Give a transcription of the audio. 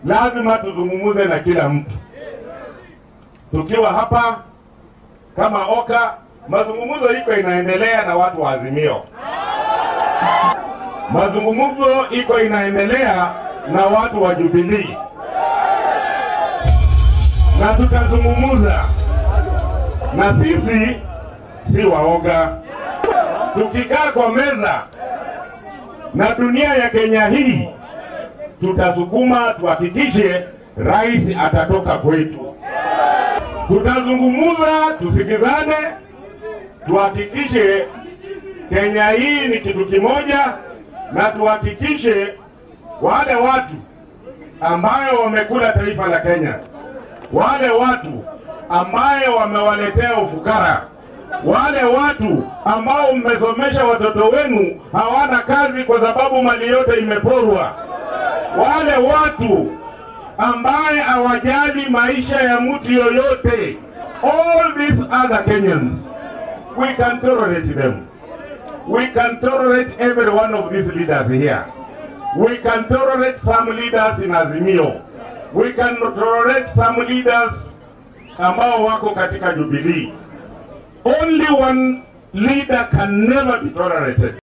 lazima tuzungumuze na kila mtu. Tukiwa hapa kama Oka, mazungumzo iko inaendelea na watu wa Azimio, mazungumzo iko inaendelea na watu wa Jubilee, na tutazungumuza, na sisi si waoga. Tukikaa kwa meza na dunia ya Kenya hii tutasukuma tuhakikishe rais atatoka kwetu. Tutazungumuza, tusikizane, tuhakikishe Kenya hii ni kitu kimoja, na tuhakikishe wale watu ambayo wamekula taifa la Kenya, wale watu ambayo wamewaletea ufukara, wale watu ambao mmesomesha watoto wenu hawana kazi kwa sababu mali yote imeporwa, wale watu ambaye hawajali maisha ya mtu yoyote, all these other Kenyans, we can tolerate them. We can tolerate every one of these leaders here. We can tolerate some leaders in Azimio. We can tolerate some leaders ambao wako katika Jubilee. Only one leader can never be tolerated.